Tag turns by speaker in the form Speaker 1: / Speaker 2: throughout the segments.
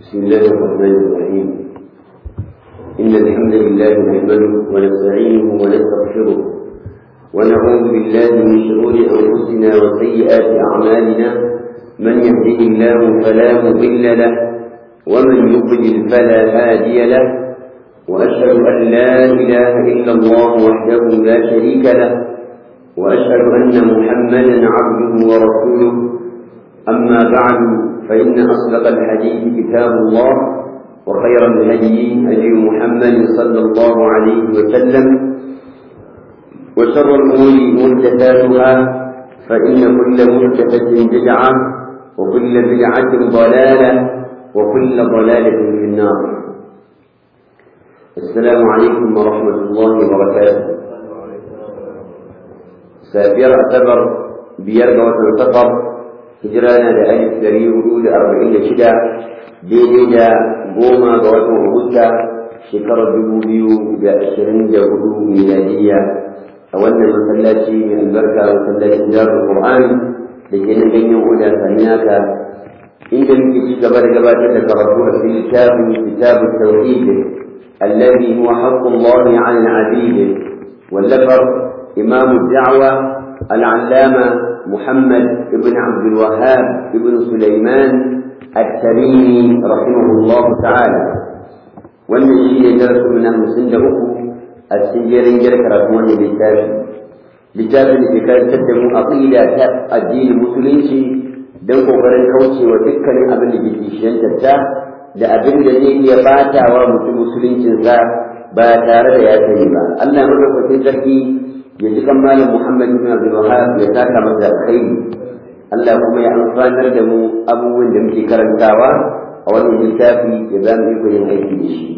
Speaker 1: بسم الله الرحمن الرحيم إن الحمد لله نحمده ونستعينه ونستغفره ونعوذ بالله من شرور أنفسنا وسيئات أعمالنا من يهده الله فلا مضل له ومن يضلل فلا هادي له وأشهد أن لا إله إلا الله وحده لا شريك له وأشهد أن محمدا عبده ورسوله أما بعد فإن أصدق الحديث كتاب الله وخير الهدي هدي محمد صلى الله عليه وسلم وشر الأمور محدثاتها فإن كل محدثة بدعة وكل بدعة ضلالة وكل ضلالة في النار السلام عليكم ورحمة الله وبركاته سافر اعتبر بيرجع وتنتظر hijirana da alif dari hudu da arba'in da shida daidai da goma ga watan agusta shekarar dubu biyu da ashirin da hudu miladiyya a wannan masallaci mai albarka masallacin jarin qur'an da ke nan ganyen oda saniyaka inda muke ci gaba da gabatar da karatu a cikin littafin kitabun tauhid الذي هو حق الله على العبيد واللفظ إمام الدعوة العلامة محمد بن عبد الوهاب بن سليمان التميمي رحمه الله تعالى wannan shi ne darasin na hamsin da uku a cikin jerin jar karatu wannan littafi littafin da ke karantar da mu aqida ta addinin musulunci don kokarin kaucewa dukkanin abin da ke kishiyantar ta da abin da zai iya batawa mutum musuluncinsa ba tare da ya sani ba Allah madaukakin sarki ya ji kan malam Muhammad ibn Abdul Wahhab ya saka masa alkhairi Allah kuma ya amfanar da mu abubuwan da muke karantawa a wannan littafi ya za mu yi yin aiki da shi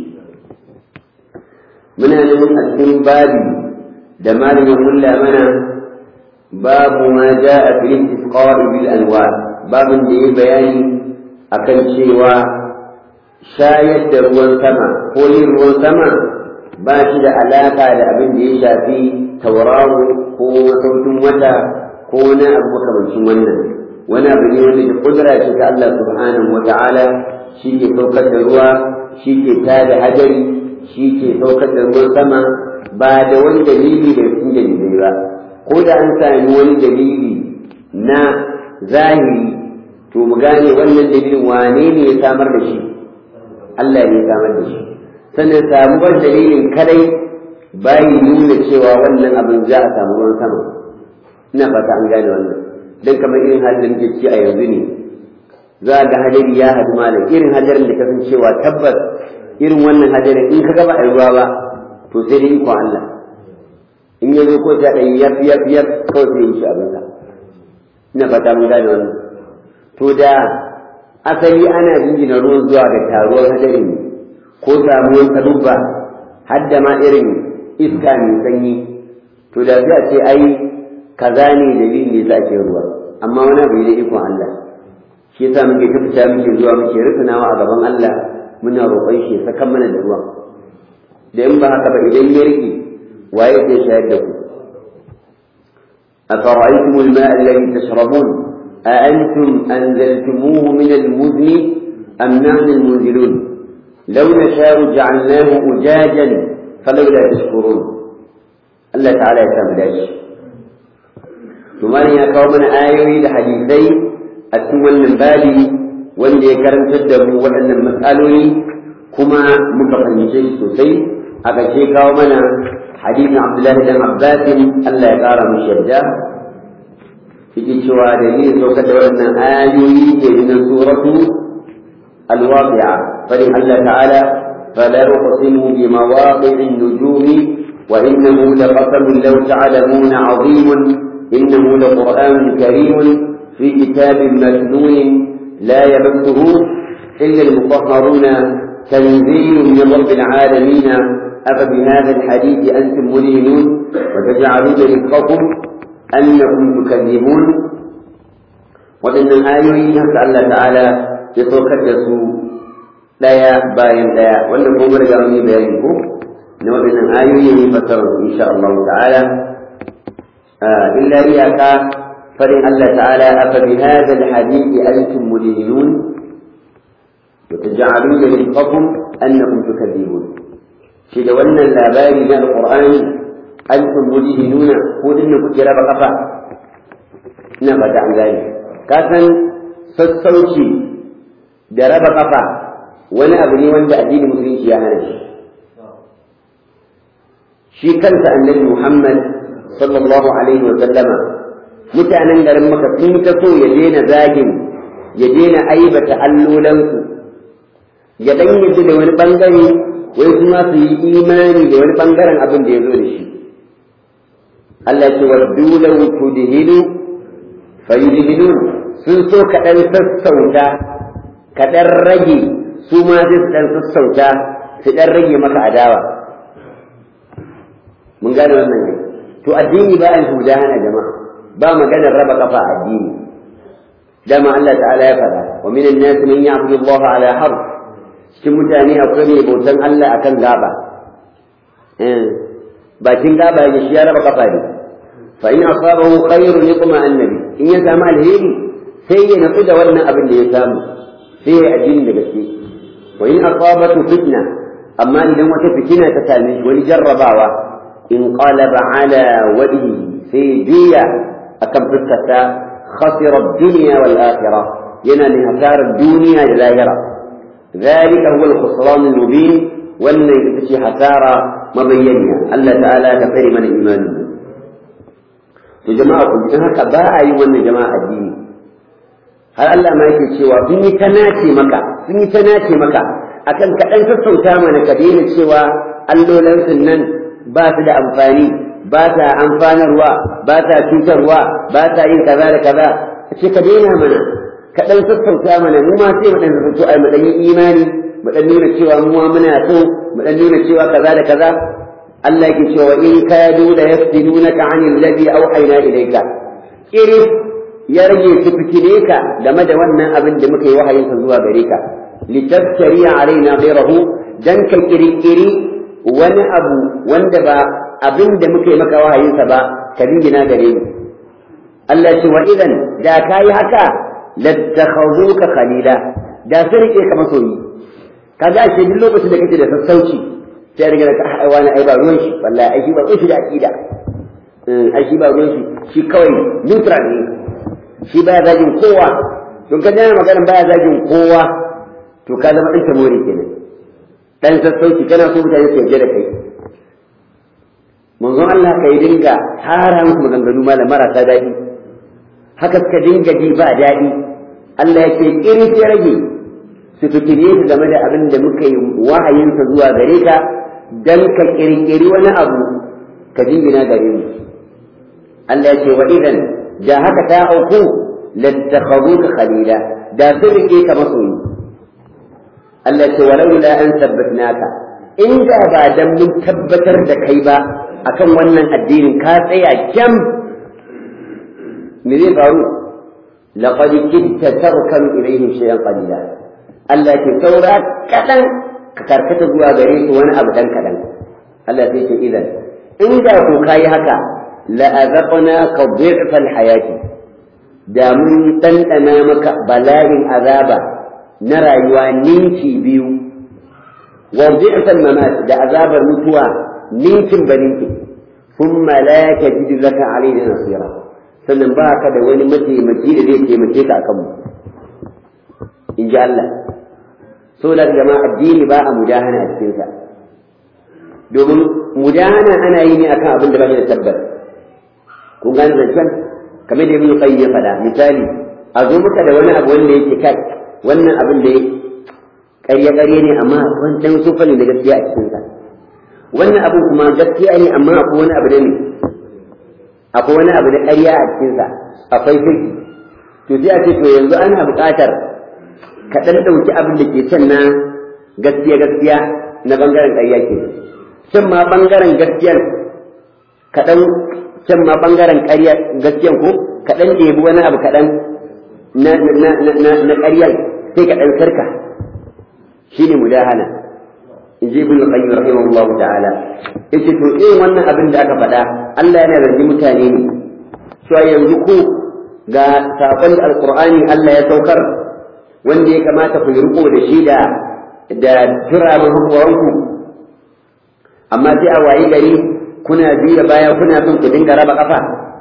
Speaker 1: muna nan a cikin babi da malamin mulla mana babu ma ja'a fil istisqa'i bil anwar babin da ya bayani akan cewa shayar da ruwan sama ko yin ruwan sama ba shi da alaka da abin da ya shafi tauraro ko sautin wata ko wani abu makamancin wannan wani abu ne wanda da kudura ce ta Allah subhanahu wa ta'ala shi ke saukar da ruwa shi ke tada hadari shi ke saukar da ruwan sama ba da wani dalili da cikin dalilai ba ko da an sami wani dalili na zahiri to mu gane wannan dalilin wane ne ya samar da shi Allah ne ya samar da shi sannan samuwar dalilin kadai bayi nuna cewa wannan abin za a samu ruwan sama ina fata an gane wannan dan kamar irin halin da muke ci a yanzu ne za ga hadari ya hadu malam irin hadarin da kasan cewa tabbas irin wannan hadarin in ka gaba a ruwa ba to sai dai iko Allah in ya zo ko ta ɗan yaf yaf yaf kawai sai yi shi abin sa ina fata mun gane wannan to da asali ana jingina ruwan zuwa ga taruwar hadari ne ko samuwar kadubba har da ma irin iska mai sanyi to da sai a ce ai kaza ne dalilin da yasa ake ruwa amma wani abu ne ikon Allah shi yasa muke ta fita muke zuwa muke rufunawa a gaban Allah muna roƙon shi ya saka mana da ruwan da in ba haka ba idan ya rike waye zai shayar da ku أفرأيتم الماء الذي تشربون أأنتم أنزلتموه من المزن أم نحن المنزلون لو نشاء جعلناه أجاجا فلولا تشكرون الله تعالى يسامح داش ثم يا قوم آيوي لحديثي أتمنى من بالي wanda ya karantar da mu waɗannan matsaloli kuma muka fahimce sosai a ƙarshe kawo mana hadisin Abdullahi dan Abbasin Allah ya ƙara mu yadda yake cewa da ni saukar da waɗannan ayoyi ke na suratu al-waqi'a fadin Allah ta'ala فلا أقسم بمواقع النجوم وإنه لقسم لو تعلمون عظيم إنه لقرآن كريم في كتاب مكنون لا يمسه إلا المطهرون تنزيل من رب العالمين أفبهذا الحديث أنتم مدهنون وتجعلون رزقكم أنكم تكذبون وإن الآية نسأل الله تعالى يتوكدسوا ɗaya bayan ɗaya wanda ko riga mun yi bayani ko na waɗannan ayoyi ne fasara insha Allah ta'ala illa iyaka farin Allah ta'ala afa bi hadha alhadith antum mudhinun وتجعلون رزقكم أنكم تكذبون shi da wannan labari na alƙur'ani an tumbuji nuna ko din da kuke raba kafa ina fata an gane ka san sassauci da raba kafa wani abu ne wanda addinin musulunci ya hana shi shi kansa annabi Muhammad sallallahu alaihi wa sallama mutanen garin maka sun ta so ya daina zagin ya daina aibata allolansu ya dan yadda da wani bangare wai kuma su yi imani da wani bangaren abin da ya zo da shi Allah ce waddu law tudhinu fayudhinun sun so kaɗan sassauta kaɗan rage su ma zai su ɗan sassauta su ɗan rage maka adawa mun gane wannan ne to addini ba a huda hana jama'a ba maganar raba kafa addini dama Allah ta'ala ya faɗa wa minan nas man ya'budu Allah ala harf cikin mutane akwai mai bautan Allah akan gaba bakin gaba ya shi ya raba kafa ne fa in asabahu khairun yaqma annabi in ya samu alheri sai ya natsu da wannan abin da ya samu sai ya addini da gaske wa in asabatu fitna amma idan wata fitina ta same shi wani jarrabawa in qalaba ala wajhi sai juya akan fuskarta khasira ad-dunya wal akhirah yana ne hasarar duniya da lahira ذلك هو الخسران المبين وأن يتشي حسارة مبينة الله تعالى كفر من إيمان وجماعة كنت هكا باء يوان جماعة الدين هل الله ما يكي شوى فيني تناتي مكا فيني تناتي مكا أكن كأن تسوتا من كدين شوى اللو لنسنن بات دا أنفاني بات أنفان روا بات توتر روا بات إن كذا كذا شي كدينا منا kaɗan sassauta mana mu ma sai mu ɗan sassauto ai mu ɗan yi imani mu ɗan nuna cewa mu ma muna so mu ɗan nuna cewa kaza da kaza Allah yake cewa in kadu la yaftinunaka anil ladhi awhayna ilayka irin ya rage su fitine ka game da wannan abin da muka yi wahayin sa zuwa gare ka litaftari alaina ghayrahu dan ka kirkiri wani abu wanda ba abin da muka yi maka wahayin sa ba ka dingina gare mu Allah ce wa idan da kai haka lattakhaduka khalila da sai rike ka masoyi kaga ashe duk lokacin da kake da sassauci sai riga ka ai wani ai ba ruwan shi wallahi ai shi ba ruwan shi da aqida ai shi ba ruwan shi shi kawai neutral ne shi baya zagin kowa don ka jana magana baya zagin kowa to ka zama ɗan tamori kenan dan sassauci kana so mutane su yarda da kai manzon Allah ka yi dinga tara musu maganganu malam marasa daɗi haka suka dinga ji ba daɗi Allah ya ce ƙiri sai rage su fikire su game da abin da muka yi wahayinsa zuwa gare ka dan ka ƙirƙiri wani abu ka jingina gare mu Allah ya ce wa idan da haka ta auku lattakhaduka khalila da sun rike ka masoyi Allah ya ce walau la an tabbatnaka inda ba dan mun tabbatar da kai ba akan wannan addinin ka tsaya kyam me zai faru laqad kitta tarkan ilaihim shay'an qalila Allah ke saura kadan ka karkata zuwa gare su wani abu dan kadan Allah sai ce idan inda ko kai haka la azaqnaka dhi'fal hayati da mun dandana maka bala'in azaba na rayuwa ninki biyu wa dhi'fal mamat da azabar mutuwa ninkin baninki thumma la tajidu laka alayna nasira sannan ba ka da wani mataimaki da zai taimake ka akan mu in ji Allah so da jama'a addini ba a mudahana a cikinsa domin mudahana ana yi ne akan abin da ba da tabbas kun gane zancen kamar da ibn qayyim ya faɗa misali a zo muka da wani abu wanda yake kai wannan abin da ƙarya ƙarya ne amma wancan sufa ne da gaskiya a cikinsa wannan abin kuma gaskiya ne amma akwai wani abu da ne akwai wani abu da ƙarya a cikinsa akwai sirki to sai a ce to yanzu ana buƙatar ka ɗan ɗauki abin da ke can na gaskiya gaskiya na ɓangaren ƙarya ke can ma ɓangaren gaskiyan kaɗan can ma ɓangaren ƙarya gaskiyan ko kaɗan ɗebi wani abu kaɗan na na ƙaryan sai ka ɗan sarka shine mudahana in ji ibn qayyim rahimahullahu ta'ala yace to irin wannan abin da aka faɗa Allah yana zargi mutane ne cewa yanzu ku ga sakon alqur'ani Allah ya saukar wanda ya kamata ku yi riko da shi da da turamin hakuwanku amma sai a wayi gari kuna juya baya kuna son ku dinga raba kafa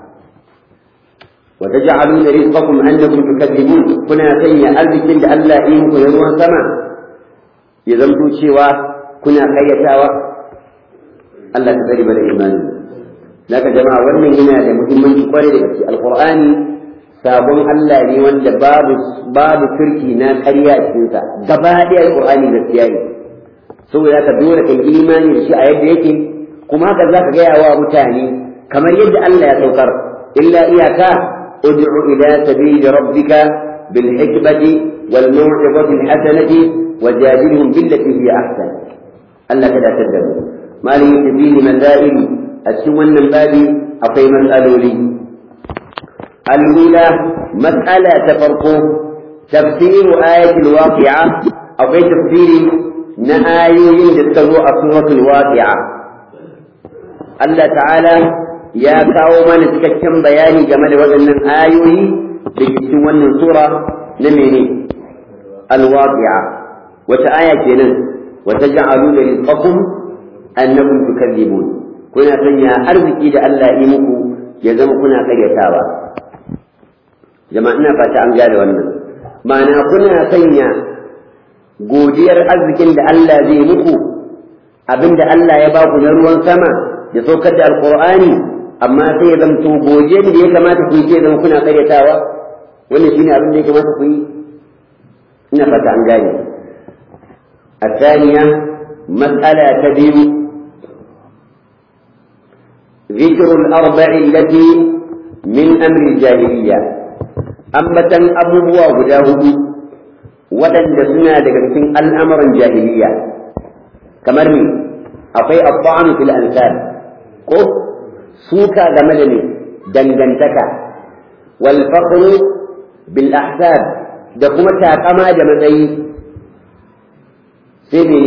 Speaker 1: wa taj'aluna rizqakum annakum tukadzibun kuna sanya arzikin da Allah ya yi muku na ruwan sama ya zanto cewa kuna kayyatawa Allah ta tsare mana imani daga jama'a wannan yana da muhimmanci kwarai da gaske alqur'ani sabon Allah ne wanda babu babu turki na ƙarya a cikin sa gaba ɗaya alqur'ani gaskiya ne saboda ka dole kai imani da shi a yadda yake kuma haka zaka gaya wa mutane kamar yadda Allah ya saukar illa iyaka ud'u ila sabili rabbika bil hikmati wal maw'izati al hasanati wajadilhum billati hiya ahsan Allah ka dace da mu malin yake masail a cikin wannan babi akwai matsaloli الأولى مسألة تفرقه تفسير آية الواقعة أو في تفسير نآيين للتروع سورة الواقعة الله تعالى يا كاوما نتكتم بياني جمال وزن آيوي بجسوان سورة نميني الواقعة وتآية جنن وتجعلون رزقكم أنكم تكذبون كنا سنيا أرزكي دا الله إيمكو يزم كنا قريتاوا jama'a ina fata an gane wannan ma'ana kuna sanya godiyar arzikin da Allah zai muku abinda Allah ya baku na ruwan sama ya saukar da alqur'ani amma sai ya zamto godiyar da ya kamata ku yi zama kuna karyatawa wannan shine abin da ya kamata ku yi ina fata an gane الثانية مسألة تبين ذكر الأربع التي من أمر الجاهلية ambatan abubuwa guda hudu waɗanda suna daga cikin al'amuran jahiliya kamar ni akwai abba'an fil ansar ko suka game da ne dangantaka wal faqru bil ahsab da kuma takama da matsayi sai ne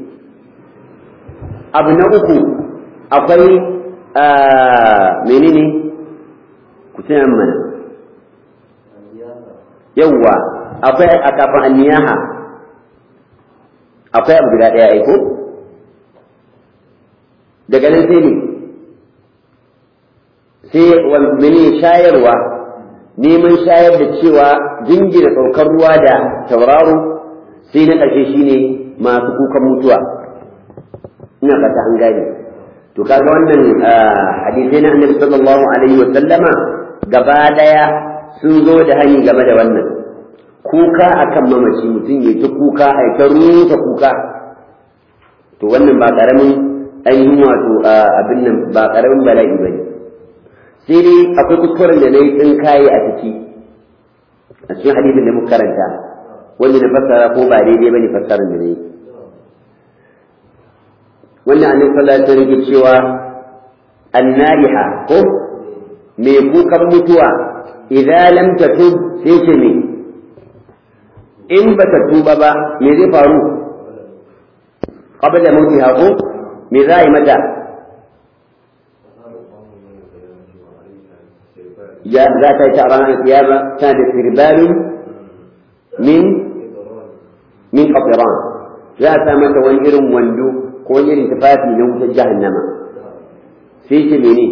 Speaker 1: abu na uku akwai menene ku tuna mana yawwa akwai a kafin anniyaha akwai abu guda ɗaya aiko daga nan sai ne sai mene shayarwa neman shayar da cewa jingina saukar ruwa da tauraro sai na ƙarshe shine masu kukan mutuwa ina fata an gane to kaga wannan hadisai na annabi sallallahu alaihi wa sallama gaba daya sun zo da hani game da wannan kuka akan mamaci mutum ya ta kuka a ta rusa kuka to wannan ba karamin ainihin wato abin nan ba karamin bala'i bane sai dai akwai kuskuren da na yi tsinkaye a ciki a cikin hadisin da muka karanta wanda na fassara ko ba daidai bane fassarar da na yi wannan annabi sallallahu alaihi wasallam yake cewa annariha ko mai kukan mutuwa idza lam tatub sai ce me in ba ta tuba ba me zai faru qabla mautiha ko me za a yi mata ya za ta yi ta ranar kiyama tana da sirbalin min min qatiran za a sa mata wani irin wando ko wani irin tufafi na wutar jahannama sai ce mene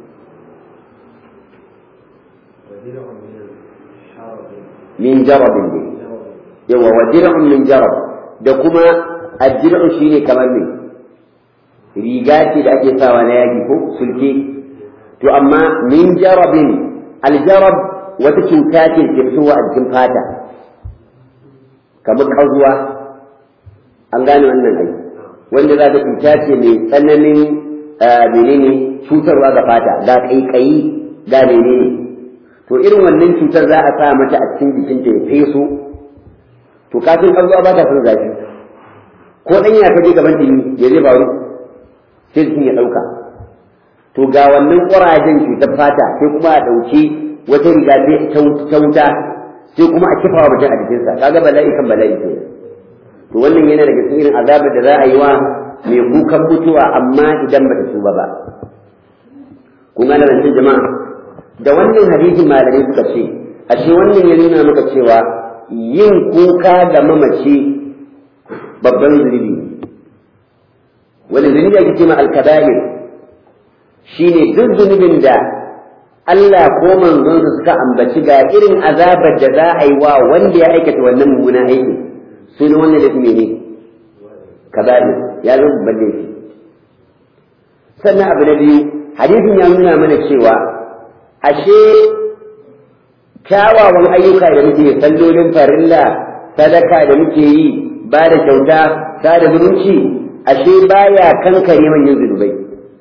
Speaker 1: min jarabin ne yawa wa dir'un min jarab da kuma addir'u shine kamar ne riga ce da ake sawa na yaki ko sulke to amma min jarabin aljarab wata cuta ce ke fitowa a jikin fata kamar ƙazuwa an gane wannan ai wanda za ta cuta ce mai tsananin menene cutarwa ga fata ga ƙaiƙayi ga menene to irin wannan cutar za a sa mata a cikin jikinta ya feso to kafin ƙazuwa ba ta son zafi ko ɗan ya kaje gaban ɗini ya zai faru sai jikin ya ɗauka to ga wannan ƙurajen cutar fata sai kuma a ɗauki wata riga ta wuta sai kuma a kifa wa mutum a jikinsa kaga bala'i kan bala'i ke to wannan yana daga cikin irin azabar da za a yi wa mai kukan mutuwa amma idan bata tuba ba kun gane nan jama'a da wannan hadisin malamai suka ce ashe wannan ya nuna maka cewa yin kuka ga mamaci babban zunubi wani zunubi ake ce ma alkaba'ir shine duk zunubin da Allah ko manzonsa suka ambaci ga irin azabar da za a yi wa wanda ya aikata wannan mummunan aiki sunan wannan da ne kaba'ir ya zo babban laifi sannan abu na biyu hadisin ya nuna mana cewa ashe kyawawan ayyuka da muke sallolin farilla sadaka da muke yi ba da kyauta sada zumunci ashe baya kankare manyan zunubai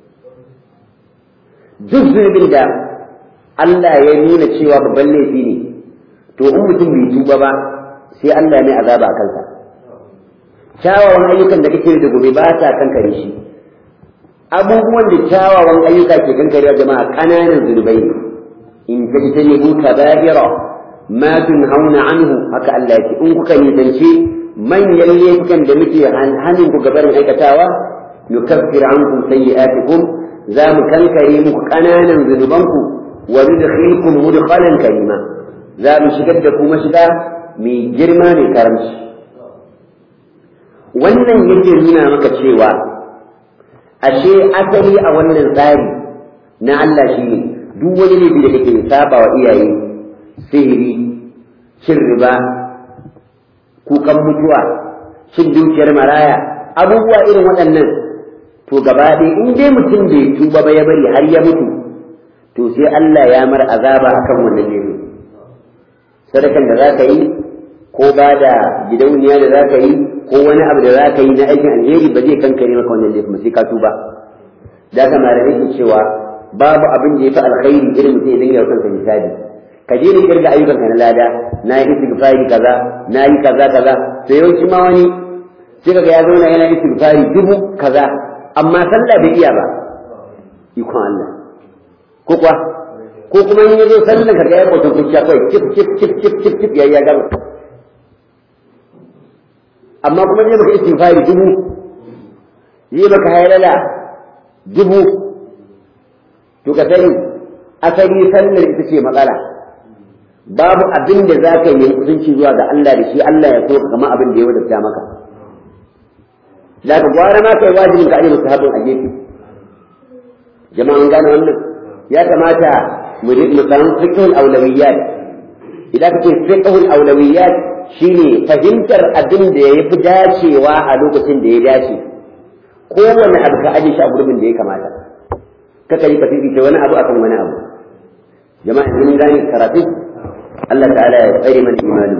Speaker 1: duk zunubin da Allah ya nuna cewa babban laifi ne to in mutum bai tuba ba sai Allah ya mai azaba a kansa kyawawan ayyukan da kake da gobe ba sa kankare shi abubuwan da kyawawan ayyuka ke kankarewa jama'a ƙananan zunubai ne in tajtanibu kaba'ira ma tunhauna anhu haka Allah ya ce in kuka nisance manyan laifukan da muke hannun ku gabarin aikatawa nukaffir ankum sayyi'atikum za mu kankare muku ƙananan zunubanku wa nudkhilkum mudkhalan karima za mu shigar da ku mashiga mai girma mai karamci wannan yake nuna maka cewa ashe asali a wannan tsari na Allah shi ne duk wani laifi da kake saba wa iyaye sihiri cin riba kukan mutuwa cin dukiyar maraya abubuwa irin waɗannan to gaba ɗaya in dai mutum bai tuba ba ya bari har ya mutu to sai Allah ya mar azaba akan wannan laifin sadakan da za ka yi ko ba da gidauniya da za ka yi ko wani abu da za ka yi na aikin alheri ba zai kankare maka wannan laifin sai ka tuba da ka malamai ke cewa babu abin da ya fi alkhairi irin mutum ya dinga yau kansa misali ka je ni kirga ayyukan ka na lada na yi istighfari kaza na yi kaza kaza sai yawanci ma wani sai kaga ya zauna yana istighfari dubu kaza amma sallah bai iya ba ikon Allah ko kuwa ko kuma in yazo sallan ka ga ya kwato kuciya kai kif kif kif kif kif kif ya ya gama amma kuma zai maka istighfari dubu yi maka haylala dubu to ka sani asali sallar ita ce matsala babu abin da za ka yi kusanci zuwa ga Allah da shi Allah ya so kama abin da ya wadata maka da ka gwara ma kai wajibin ka aje musahabin a gefe jama'an gane wannan ya kamata mu samu fiqhul awlawiyat idan ka ce fiqhul awlawiyat shine fahimtar abin da ya fi dacewa a lokacin da ya dace kowane abu ka aje shi a gurbin da ya kamata kaka yi ka fifita wani abu akan wani abu jama'a in gane karatu Allah ta'ala ya tsare mana imanin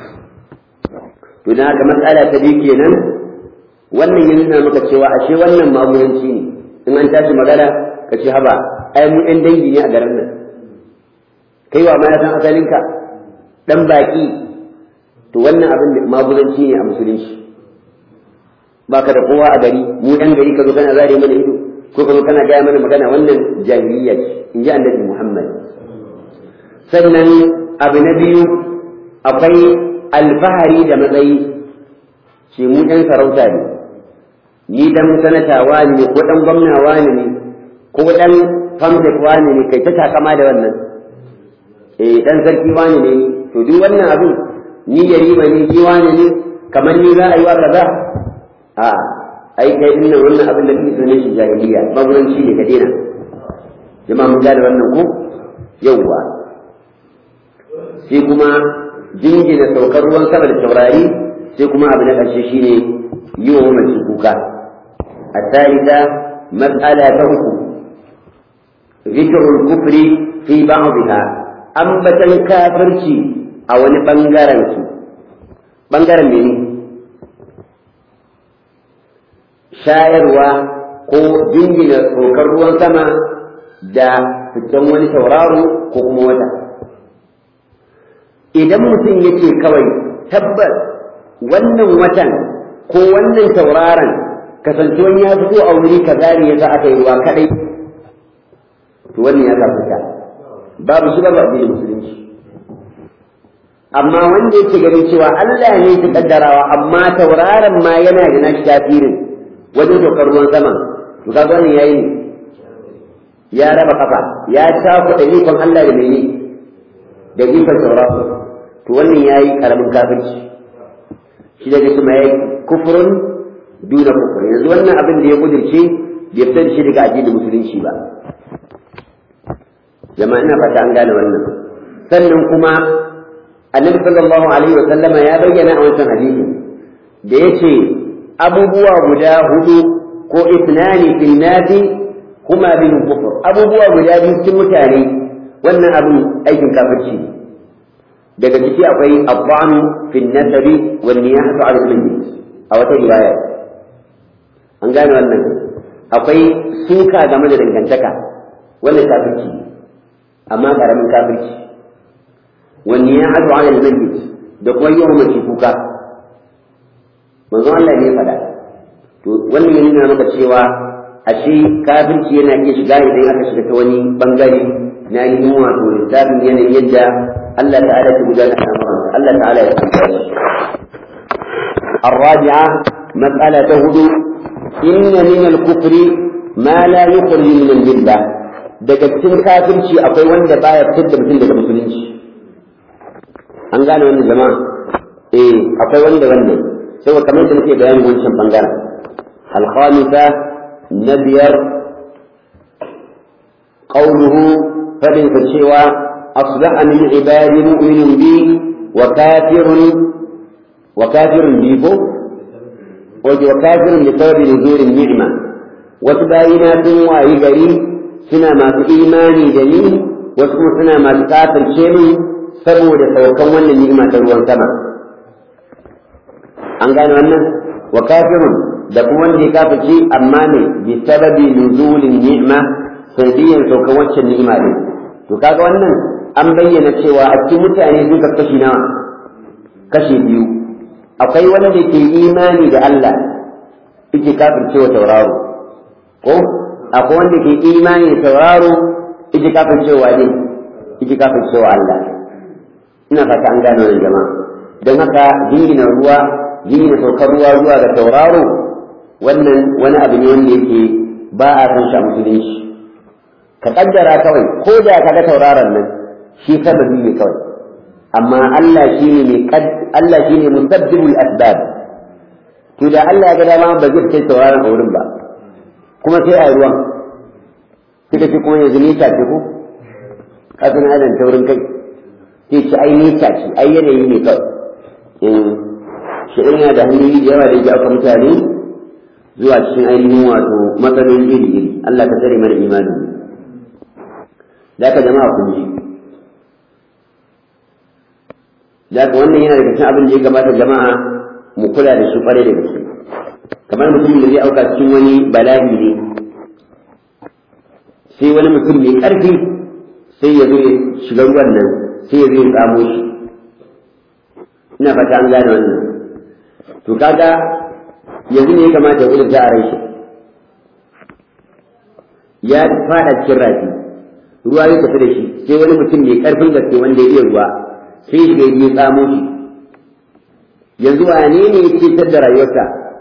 Speaker 1: to dan haka matsala ta biyu kenan wannan ya nuna maka cewa ashe wannan mamuyanci ne in an tashi magana ka ce haba ai mu ɗan dangi ne a garin nan kai wa ma san asalinka dan baki to wannan abin da magudanci ne a musulunci baka da kowa a gari mu ɗan gari ka zo kana zare mana ido ko ka zo kana gaya mana magana wannan jahiliya ce in ji annabi Muhammad sannan abu na biyu akwai alfahari da matsayi ce mu ɗan sarauta ne ni dan sanata wani ne ko ɗan gwamna wani ne ko ɗan famsek wani ne kai ta takama da wannan eh ɗan sarki wani ne to duk wannan abin ni yarima ne shi wani ne kamar ni za a yi wa kaza a ai kai din nan wannan abin da kake sunan shi jahiliya maguranci ne ka daina jama'a mun gane wannan ko yawwa sai kuma jingina saukar ruwan sama da taurari sai kuma abu na ƙarshe shine yi wa mamaci kuka a tarika mas'ala ta uku zikrul kufri fi ba'dha ambatan kafirci a wani bangaren su bangaren mene shayarwa ko jingina saukar ruwan sama da fitan wani tauraro ko kuma wata idan mutum yake kawai tabbas wannan watan ko wannan tauraron kasancewan ya fito a wuri kaza ne yasa aka yi wa kadai to wannan ya kafita babu shi babu addinin musulunci amma wanda yake ganin cewa Allah ne ya kaddarawa amma tauraron ma yana da nashi tasirin wajen saukar ruwan sama to kaga wannan yayi ne ya raba kafa ya tafi da ikon Allah da mene da ikon tauraro to wannan yayi karamin kafirci shi daga kuma yayi kufrun duna kufur yanzu wannan abin da ya kudirce bai fitar da shi daga addinin musulunci ba jama'a ina fata an gane wannan sannan kuma annabi sallallahu alaihi wa sallama ya bayyana a wancan hadisi da yace abubuwa guda hudu ko isnani fil nadi kuma bin kufur abubuwa guda biyu cikin mutane wannan abin aikin kafirci daga ciki akwai abba'an fil nasabi wal niyahatu ala al-mayyit a wata riwaya an gane wannan akwai suka game da dangantaka wannan kafirci amma karamin kafirci wani ya hadu ala al-mayyit da kuma yawan mace kuka manzo Allah ne faɗa to wannan ya nuna maka cewa ashe kafirci yana iya shiga idan aka shiga ta wani bangare na ainihin wato lissafin yanayin yadda Allah ta'ala ta gudanar da al'amuransa Allah ta'ala ya tsaya shi الرابعة مسألة هدوء إن من الكفر ما لا يخرج من الملة daga cikin kafirci akwai wanda baya fitar da mutum daga musulunci an gane wannan jama'a eh akwai wanda wannan sai kamar da muke bayani wancan bangaren al-khamisa na biyar qawluhu fadin ka cewa asbaha min ibadi mu'minun bi wa kafirun wa kafirun bi ko wa kafirun bi sababi nuzurin ni'ma wasu bayina sun wayi gari suna masu imani da ni wasu kuma suna masu kafirce min saboda saukan wannan ni'ima ta ruwan sama an gane wannan wa kafirun da kuma wanda ya kafirce amma ne bi sababi nuzulin ni'ma sanadiyan saukan waccan ni'ima ne to kaga wannan an bayyana cewa a cikin mutane sun kashi nawa kashi biyu akwai wanda ke imani da Allah yake kafirce wa tauraro ko akwai wanda ke imani da tauraro yake kafircewa ne yake kafircewa Allah ina fata an gane wannan jama'a don haka jingina ruwa jingina saukar ruwa zuwa ga tauraro wannan wani abu ne wanda yake ba a san shi a musulunci ka kaddara kawai ko da ka ga tauraron nan shi sababi ne kawai amma Allah shine mai Allah shine musabbibul asbab to da Allah ya ga dama ba zai kai tauraron a wurin ba kuma sai a yi ruwan suka ce kuma yanzu nita ce ko kafin adam taurin kai sai ce ai nita ce ai yanayi ne kawai shi yana da hanyoyi da yawa da yake aka mutane zuwa cikin ainihin wato matsaloli iri iri Allah ka tsare mana imani da ka jama'a kun ji da ka wannan yana daga cikin abin da ya gabata jama'a mu kula da shi kwarai da gaske kamar mutum da zai auka cikin wani bala'i ne sai wani mutum mai ƙarfi sai ya zo ya shiga ruwan nan sai ya zo ya tsamo shi ina fata an gane wannan to kaga yanzu ne ya kamata ya kudurta a rai shi ya fada cikin rafi ruwa ya tafi da shi sai wani mutum mai ƙarfin gaske wanda ya iya ruwa sai shi ya tsamo shi yanzu wane ne ya cetar da rayuwarsa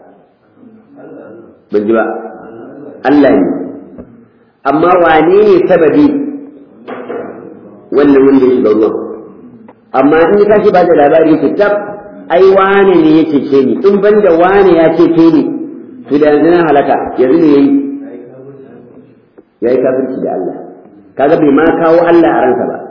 Speaker 1: ban ji ba Allah ne amma wane ne sababi wannan wanda ya shiga ruwan amma in ka shi ba da labari yake tab ai wane ne ya cece ni in ban da wane ya cece ni to da yanzu na halaka yanzu ne yayi yayi kafirci da Allah kaga bai ma kawo Allah a ransa ba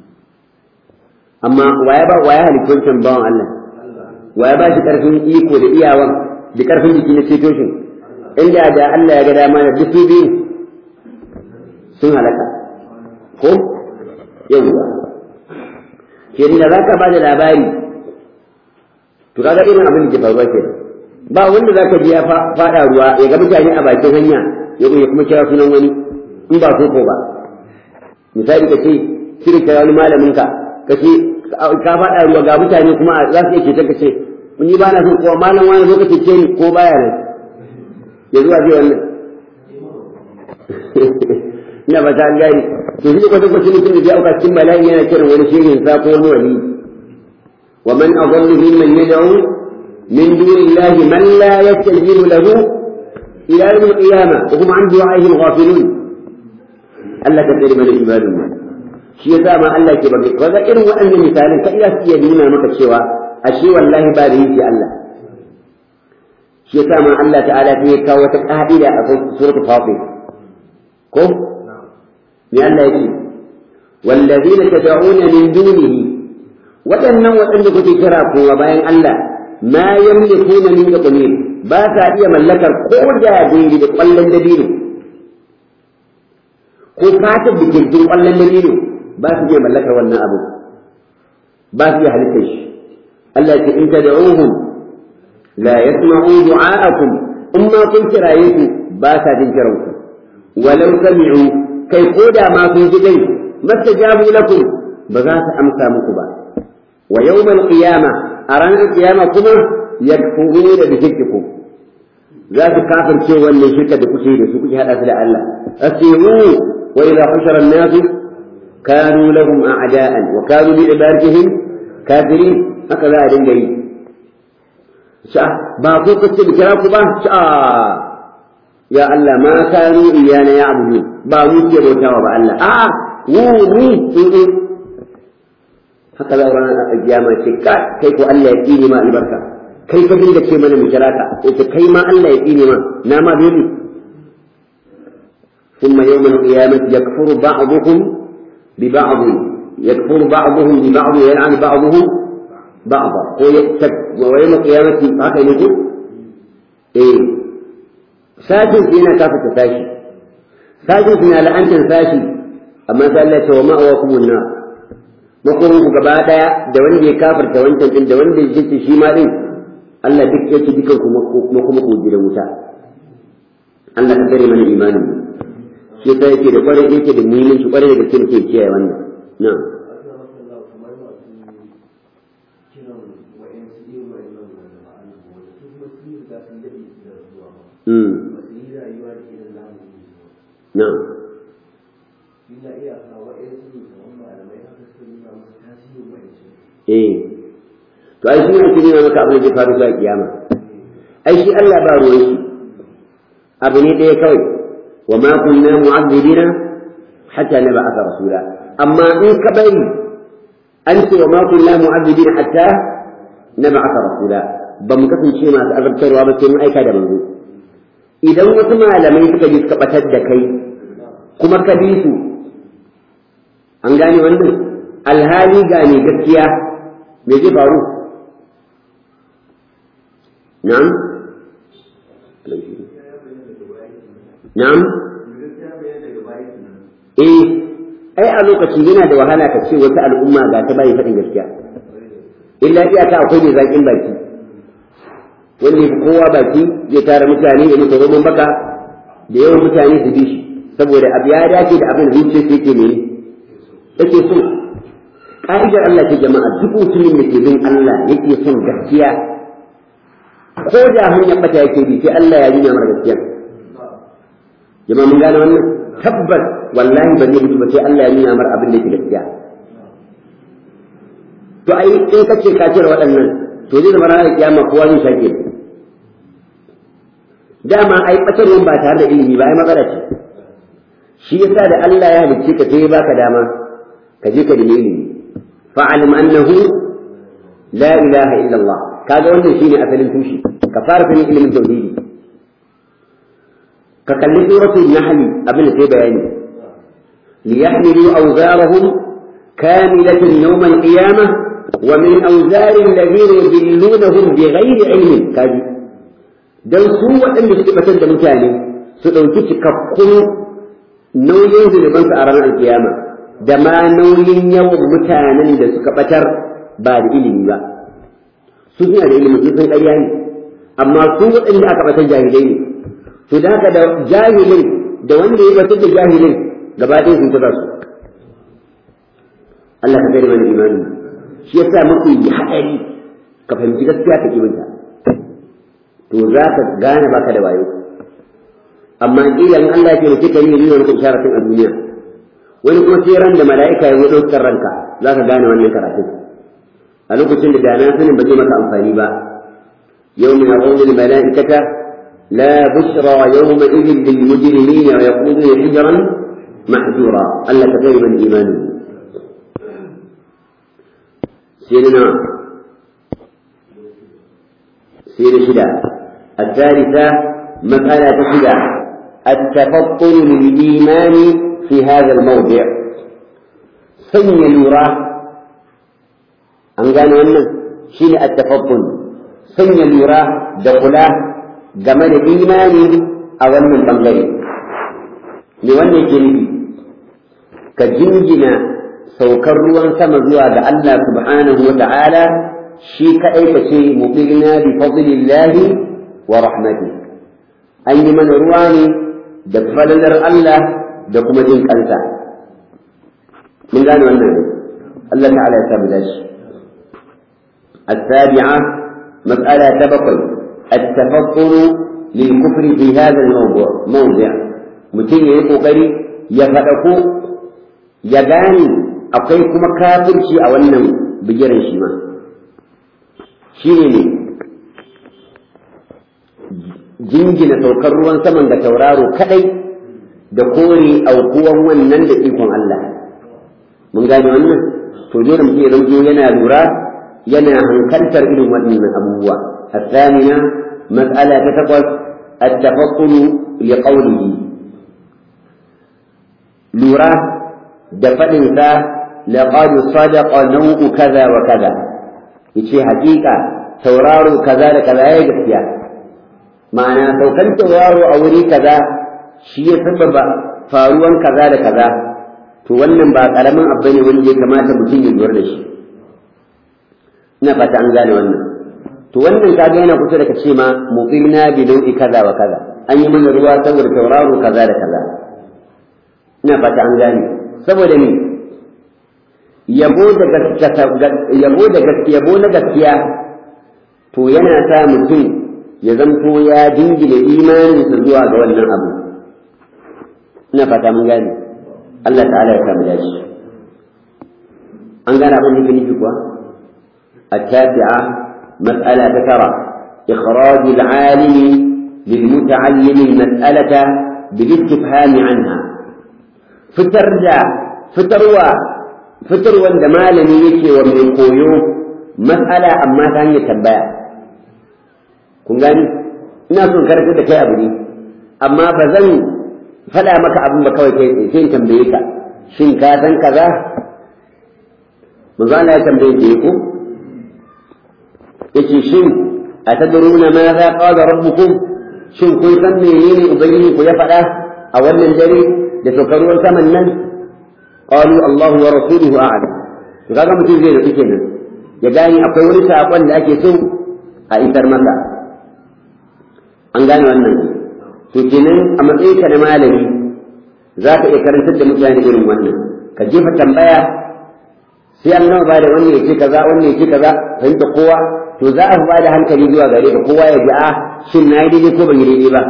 Speaker 1: amma waya ba waya halittun bawan Allah waya ba shi karfin iko da iyawan da karfin jiki na ceto shi inda da Allah ya ga dama da duk biyu sun halaka ko yawwa ke da za ka ba da labari to kaga irin abin da ke faruwa ke ba wanda za ka ji ya faɗa ruwa ya ga mutane a bakin hanya ya kuma kira sunan wani in ba koko ba misali ka ce shirin kira wani malamin ka ka ce ka faɗa ruwa ga mutane kuma za su iya ce ka ce ni ba na so kowa malam wani zo ka ce ni ko baya nan ya zuwa zai wannan ina ba ta an gani to shi kwata kwata mutum da zai auka cikin bala'i yana kiran wani shirin sa ko wani wali wa man adallu mimman yad'u min dunillahi man la yastajibu lahu ila yawm al-qiyamah wa hum an du'a'ihim ghafilun Allah ka tsare mana ibadun mu shi yasa ma Allah ke bage kaga irin waɗannan misalan ka iya iya nuna maka cewa ashe wallahi ba da yake Allah shi yasa ma Allah ta'ala sai ya kawo wata ka'ida a suratul fatir ko me Allah yake wallazina tad'una min dunihi waɗannan waɗanda kuke kira kowa bayan Allah ma yamlikuna min qamir ba sa iya mallakar ko da daidai da ƙwallon dabino ko fatar da kirjin ƙwallon dabino ba su iya mallakar wannan abu ba su iya halittar shi Allah ce in tad'uhum la yasma'u du'a'akum in ma kun kiraye su ba sa jin kiran ku walau sami'u kai ko da ma sun ji dai mastajabu lakum ba za su amsa muku ba wa yawmal qiyama a ranar qiyama kuma yakfuruna bi shirkikum za su kafirce wannan shirka da kuke da su kuke hada su da Allah asiru wa idha hushara an-nas kanu lahum a'da'an wa kanu bi ibadatihim kafirin haka za a dinga yi sha ba ko kace da kira ku ba sha ya Allah ma kanu iyana ya'budu ba mu ke bautawa ba Allah a mu mu haka za a ranar kiyama ce kai ko Allah ya tsine ma albarka kai ka dinga ce mana mu kira ka yace kai ma Allah ya tsine ma na ma dole ثم يوم القيامة يكفر بعضكم ببعض يكفر بعضهم ببعض ويلعن بعضهم بعضا ويوم القيامة هكذا يقول إيه ساكن فينا كافة فاشي ساكن فينا لأنت فاشي أما قال لك ومأواكم النار makomin ku gaba daya da wanda ya kafarta wancan din da wanda ya jinta shi ma din Allah duk yake dukan ku kuma kuma ku jira wuta Allah ka kare mana imanin mu shi ta yake da kwarai yake da muhimmanci kwarai da gaske ke kiyaye wannan na'am na'am eh to ai shi ne kiri maka abin da faru zuwa kiyama ai shi Allah ba ruwan shi abu ne ɗaya kawai wa ma kunna mu'azzibina hatta nab'atha rasula amma in ka bari an ce wa ma kunna mu'azzibina hatta nab'atha rasula ba mu kasance masu azabtarwa ba sai mun aika da manzo idan wasu malamai suka ji suka batar da kai kuma ka bi su an gane wannan alhali ga ne gaskiya me zai faru na'am na'am eh ai a lokaci yana da wahala ka ce wata al'umma ga ta bayi faɗin gaskiya illa iyaka akwai mai zaƙin baki wanda ya kowa baki zai tara mutane ya mutu roman baka da yawan mutane su bi shi saboda abu ya dace da abin da zuciya yake ne yake so ƙa'idar Allah ce jama'a duk mutumin da ke bin Allah yake son gaskiya ko da hanyar bata yake bi sai Allah ya nuna mara gaskiya jama'a mun gane wannan tabbas wallahi ba zai mutu ba sai Allah ya nuna mara abin da yake gaskiya to ai in ka ce ka cire waɗannan to zai zama ranar kiyama kowa zai shake dama ai ɓatarwan ba tare da ilimi ba ai matsala ce shi yasa da Allah ya halicce ka sai ya baka dama ka je ka da ilimi fa'alim annahu la ilaha illallah kaga wannan shine asalin tushe ka fara sanin ilimin tauhidi ka kalli suratul nahl abin da sai bayani liyahmilu awzarahum kamilatan yawm al-qiyamah wa min awzar alladhina yudillunahum bighayri ilmin kaji dan su waɗanda suke batar da mutane su ɗauki cikakkun nauyin zunubansu a ranar alkiyama da ma nauyin yawan mutanen da suka batar ba da ilimi ba su suna da ilimi sun san ƙarya ne amma su waɗanda aka batar jahilai ne to da haka da jahilin da wanda ya batar da jahilin gaba ɗaya sun tura su Allah ka gari mana imani shi yasa mafi haɗari ka fahimci gaskiya ka kibinta to za ka gane baka da wayo amma kila in Allah ya ce mutum ka yi nuna maka isharatin a duniya wani kuma sai ran da mala'ika ya zo ɗaukar ranka za ka gane wannan karatun a lokacin da dana sanin ba zai maka amfani ba yau min aqulu mala'ikata la bushra yawma idhin lil mujrimina wa yaquluna hijran mahjura Allah ka kai man imani سيدنا سيدنا شدة الثالثة مسألة شدة التفطن للإيمان في هذا الموضع سن لورا أن قالوا أنه شين التفطن سن لورا دخلا جمال الإيمان أو من بنغري لوان الجنبي كجنجنا saukar ruwan sama zuwa ga Allah subhanahu wa ta'ala shi kaɗai ka ce muqilna bi fadlillahi wa rahmati an yi mana ruwa ne da falalar Allah da kuma jin kansa mun gane wannan Allah ta'ala ya samu dashi السابعة مسألة تبقي التفطن للكفر في هذا الموضوع موضع متين يقول يفتقو يغاني akwai kuma kafirci a wannan bigiran shi ma shi ne jingina saukar ruwan saman da tauraro kadai da kore aukuwan wannan da ikon Allah mun gane wannan to dole mutum ya zanto yana lura yana hankaltar irin waɗannan abubuwa الثامنة مسألة تتقص التفطن لقوله لورا دفنسا لقد صدق نوء كذا وكذا yace hakika tauraro kaza da kaza ya gaskiya ma'ana saukan tauraro a wuri kaza shi ya sababa faruwan kaza da kaza to wannan ba karamin abu ne wanda ya kamata mutum ya lura da shi ina fata an gane wannan to wannan kaga yana kusa da ka ce ma muqimna bi nau'i kaza wa kaza an yi mana ruwa saboda tauraro kaza da kaza ina fata an gane saboda ni yabo da yabo da yabo na gaskiya to yana sa mutum ya zanto ya dingina imaninsa zuwa ga wannan abu ina fata mun gane Allah ta'ala ya samu dashi an gane abin da nufi kuwa التاسعة مسألة ترى إخراج العالم للمتعلم المسألة بالاستفهام عنها فترجع فتروى فتروى عندما لم يكي ومن قويو مسألة أما ثانية تبايا kun gani ina son karatu da kai abu ne amma ba zan faɗa maka abin ba kawai kai sai in tambaye ka shin ka san kaza manzo Allah ya tambaye ke ku yace shin atadruna ma za qala rabbukum shin kun san menene ubangiji ku ya faɗa a wannan dare da saukar ruwan saman nan qalu Allah wa rasuluhu a'lam to kaga mutum zai rufe kenan ya gane akwai wani saƙon da ake so a isar masa an gane wannan to kenan a matsayin ka na malami za ka iya karantar da mutane irin wannan ka jefa tambaya sai an gama bada wannan ya ce kaza wannan ya ce kaza fahimta kowa to za a fi bada hankali zuwa gare ka kowa ya ji a shin na yi daidai ko ban yi daidai ba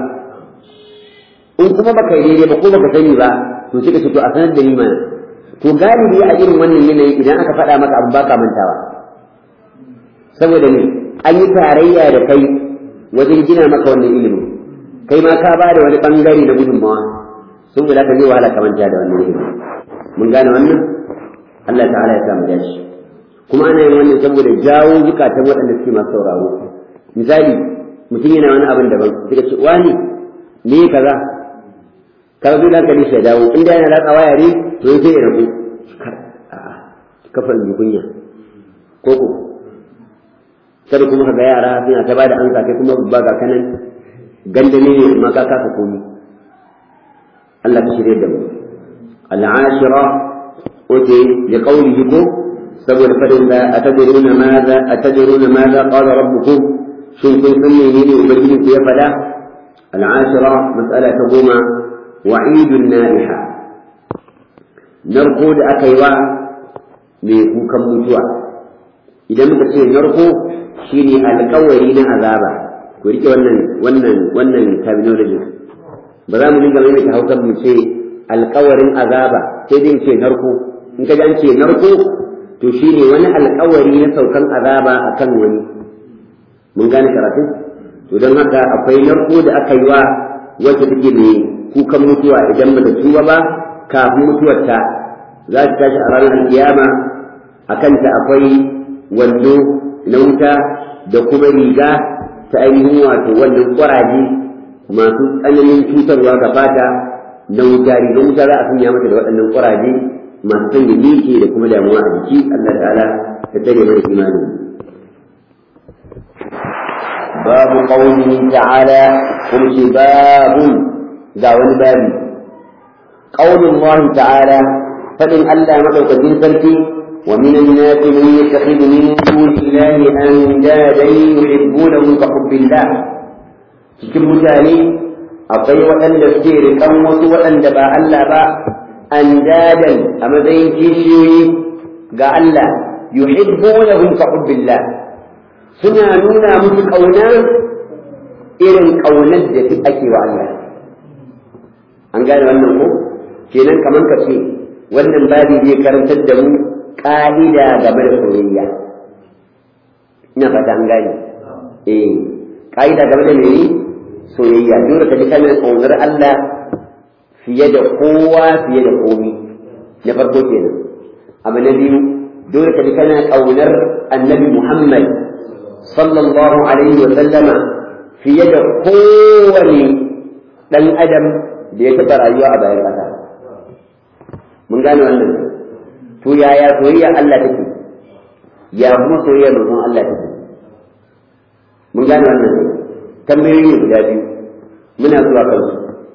Speaker 1: in kuma baka yi daidai ba ko baka sani ba to sai ka ce to a sanar da ni mana to galibi a irin wannan yanayi idan aka faɗa maka abu baka mantawa saboda ne an yi tarayya da kai wajen gina maka wannan ilimin kai ma ka bada wani bangare na gudunmawa sun guda ka zai wahala ka manta da wannan ilimin mun gane wannan Allah ta'ala ya samu dashi kuma ana yin wannan saboda jawo zukatan waɗanda suke masu sauraro misali mutum yana wani abin daban suka ce wani me kaza ka zo da hankali sai dawo inda yana latsa waya ne to sai ya rabu a'a kafa in kunya ko ko kada kuma ka ga yara suna ta bada ansa kai kuma babba ga kanan ganda ne ma ka kasa komi Allah ka shirye da mu al'ashira oke da qawlihi ko saboda fadin da atadruna madha atadruna madha qala rabbukum shin kun san menene ubangiji ku ya fada al'ashira mas'ala ta goma wa'idun nariha narko da aka yi wa mai kukan mutuwa idan muka ce narko shine alkawari na azaba ku rike wannan wannan wannan terminology ba za mu dinga mai ta hausa mu ce alkawarin azaba sai dai ce narko in ka an ce narko to shine wani alkawari na saukan azaba akan wani mun gane karatu to don haka akwai narko da aka yi wa wacce take mai kukan mutuwa idan ba ta tuba ba kafin mutuwarta za ta tashi a ranar alkiyama a kanta akwai wando na wuta da kuma riga ta ainihin wato wannan ƙwaraje masu tsananin cutarwa ga fata na wuta rigar wuta za a sanya mata da waɗannan ƙwaraje masu sanya miki da kuma damuwa a jiki Allah ta'ala ta tare mana imanin babu qawlihi ta'ala kuma ce babu ga wani babi qaulin Allah ta'ala fadin Allah madaukakin sarki ومن الناس من يتخذ من دون الله أندادا يحبونهم كحب الله cikin mutane akwai waɗanda suke riƙan wasu waɗanda ba Allah ba an dadan a matsayin kishiyoyi ga Allah yuhibbunahum ka hubbillah suna nuna musu ƙauna irin ƙaunar da ake wa Allah an gane wannan ko kenan kamar ka ce wannan babi zai karantar da mu ƙa'ida game da soyayya ina fata an gane eh ƙa'ida game da mene soyayya dole ka ji kana ƙaunar Allah fiye da kowa fiye da komi na farko kenan abu na biyu dole ka ji kana ƙaunar annabi Muhammad sallallahu alaihi wa sallama fiye da kowane ɗan adam da ya taɓa rayuwa a bayan ƙasa mun gane wannan to yaya soyayya Allah take ya kuma soyayya manzon Allah take mun gane wannan tambayoyi guda biyu muna zuwa kansu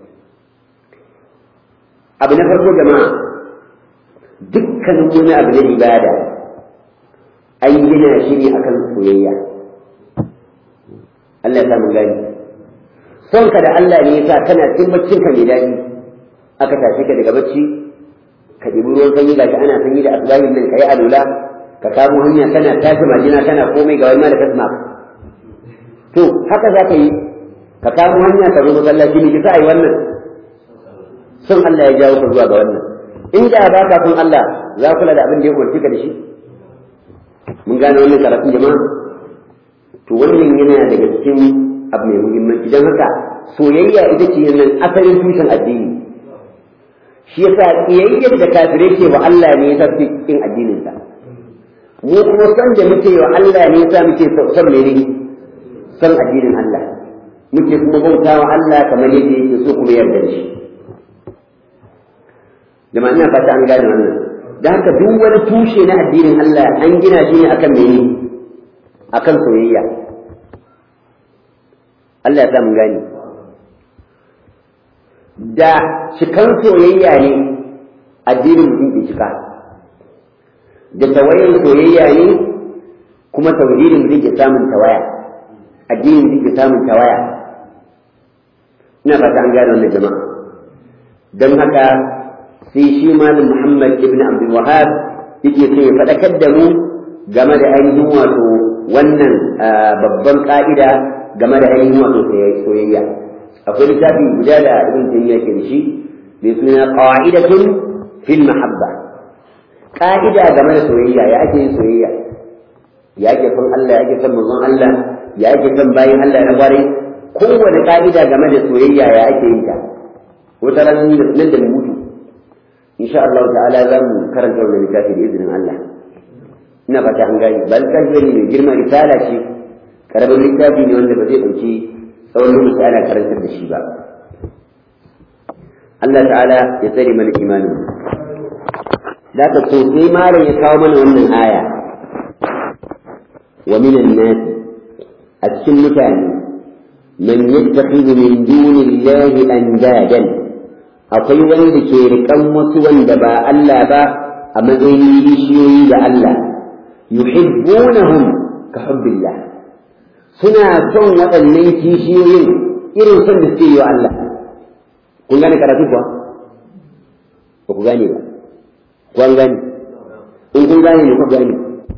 Speaker 1: abu na farko jama'a dukkanin wani abu na ibada an gina shi ne akan soyayya Allah ya samu gani son ka da Allah ne yasa kana cikin baccin ka mai daɗi aka tashi ka daga bacci ka ɗibi ruwan sanyi gashi ana sanyi da asbahin nan ka yi alula ka kamo hanya kana tashi majina kana komai ga wani ma da kasma to haka za ka yi ka kamo hanya ka zo masallaci ne kisa yi wannan son Allah ya jawo ka zuwa ga wannan in da ba ka son Allah za kula da abin da ya umarci ka da shi mun gane wannan karatun jama'a to wannan yana daga cikin abu mai muhimmanci don haka soyayya ita ce nan asalin tushen addini shi yasa kiyayyar da kafirai ce wa Allah ne yasa suke cikin addinin sa mu kuma san da muke wa Allah ne yasa muke son mene son addinin Allah muke kuma bauta wa Allah kamar yadda yake so kuma yarda da shi jama'a ina fata an gane wannan da haka duk wani tushe na addinin Allah an gina shi ne akan mene akan soyayya Allah ya sa mun gane da cikan soyayya ne addinin mutum ke cika da tawayen soyayya ne kuma tauhidin mutum ke samun tawaya addinin mutum ke samun tawaya ina fata an gane wannan jama'a don haka sai shi malam Muhammad ibn Abdul Wahhab yake so ya faɗakar da mu game da ainihin wato wannan babban ƙa'ida game da ainihin wato soyayya akwai littafi guda da ibn taymiya ke da shi mai suna qa'idatun fil mahabba ƙa'ida game da soyayya ya ake yin soyayya ya ake son Allah ya ake son manzon Allah ya ake son bayin Allah na bare kowane ƙa'ida game da soyayya ya ake yin ta wata ran nan da mutu insha Allah ta'ala za mu karanta wannan littafi da izinin Allah ina fata an gani ba littafi ne mai girma risala ce karamin littafi ne wanda ba zai ɗauki tsawon lokaci ana karantar da shi ba Allah ta'ala ya tsare mana imanin da ka so sai malam ya kawo mana wannan aya wa minan nas a cikin mutane man yattakhidhu min dunillahi andadan akwai wanda ke riƙan wasu wanda ba Allah ba a matsayin bishiyoyi da Allah yuhibbunahum ka hubbillah suna son waɗannan kishiyoyin irin son da suke yi wa Allah kun gane karatu kuwa ba ku gane ba ku an gane in kun gane ne ku gane